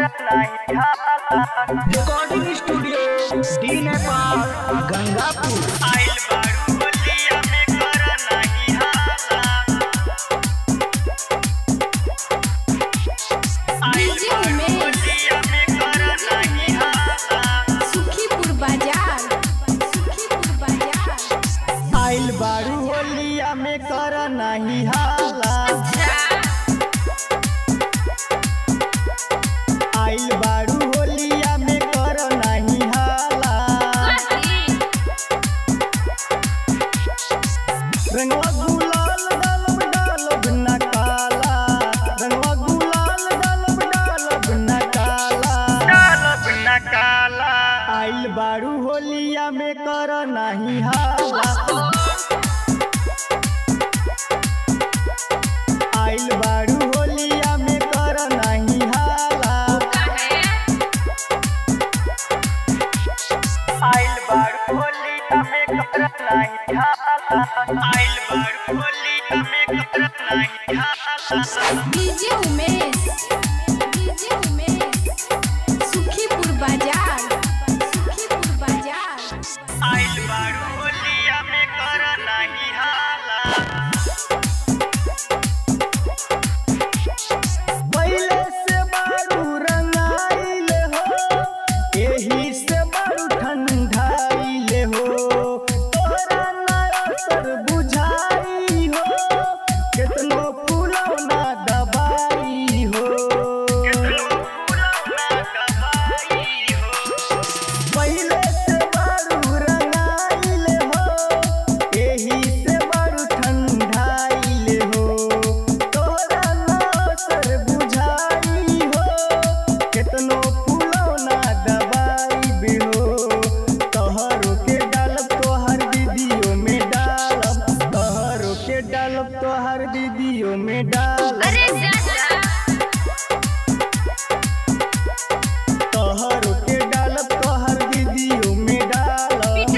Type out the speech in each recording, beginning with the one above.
recording studio D Nepal Gangapur DJ Umesh Sukhipur बाजार सुखीपुर बाजार आइल बारू होलिया में कर नहीं हाला आइल बारू होलिया में कर नहीं हाला रंगवा गुलाल डालब डालब न काला रंगवा गुलाल डालब डालब न काला डालब न काला आइल बारू होलिया में कर नहीं हाला आइल बारू होलिया में कर नहीं हाला आइल बारू होलिया में कर नहीं हाला आइल बारू होलिया में कर नहीं हाला डीजे उमेश डीजे उमेश सुखीपुर बाजार सुखीपुर बाजार आइल बारू होलिया में कर नहीं हाला पहिले से बारू रंगाइल हो एही से बारू ठंडाइल हो तोहरा ना असर बुझाई हो केतनो फूलौना दबाई हो केतनो फूलौना दबाई हो पहिले से बारू रंगाइल हो एही से बारू ठंडाइल हो तोरा ना असर बुझाई हो केतनो फूलौना दबाई भी हो तोहरो के डालब तोहर दीदियों में डालब तोहरो के डालब तोहर दीदियों में डालब तोहरो के डालब तोहर दीदियों में डालब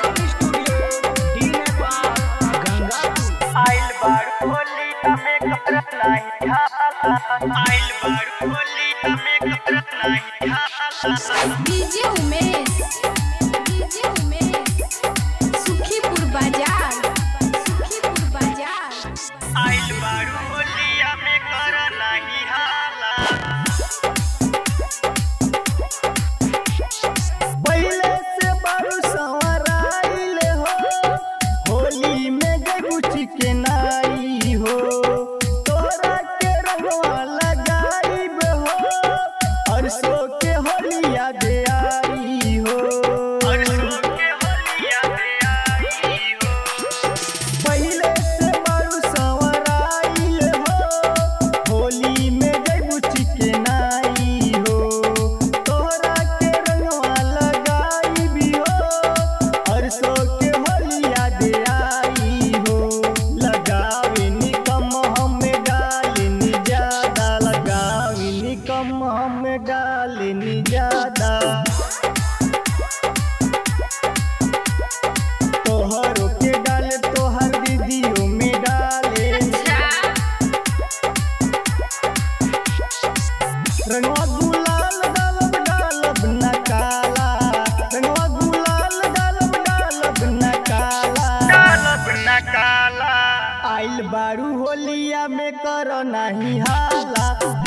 आइल बारू होलिया में कर नहीं हाला आइल बारू होलिया में कर नहीं हाला डीजे उमेश डीजे उमेश सुखीपुर बाजार सुखीपुर बाजार आइल बारू होलिया में कर नहीं हाला पहिले से बारू संवराइल हो होली में जगू चिकनाई हो तोरा के रंगवा लगाइब हो अरसो के होलिया दे आई हो अरसो के होलिया दे आई हो पहिले से बारू संवराइल हो होली में जगू चिकनाई हो तोहरा के रंगवा लगाई भी हो अरसो के होलिया दे आई हो लगावी नी कम हमें डाली नी ज्यादा लगावी नी कम हमें डाली नी ज्यादा तोहरो के डाले तोहर दीदियों में डाले रंगवा गुलाल डालब डालब न काला रंगवा गुलाल डालब डालब न काला डालब न काला आइल बारू होलिया में कर नहीं हाला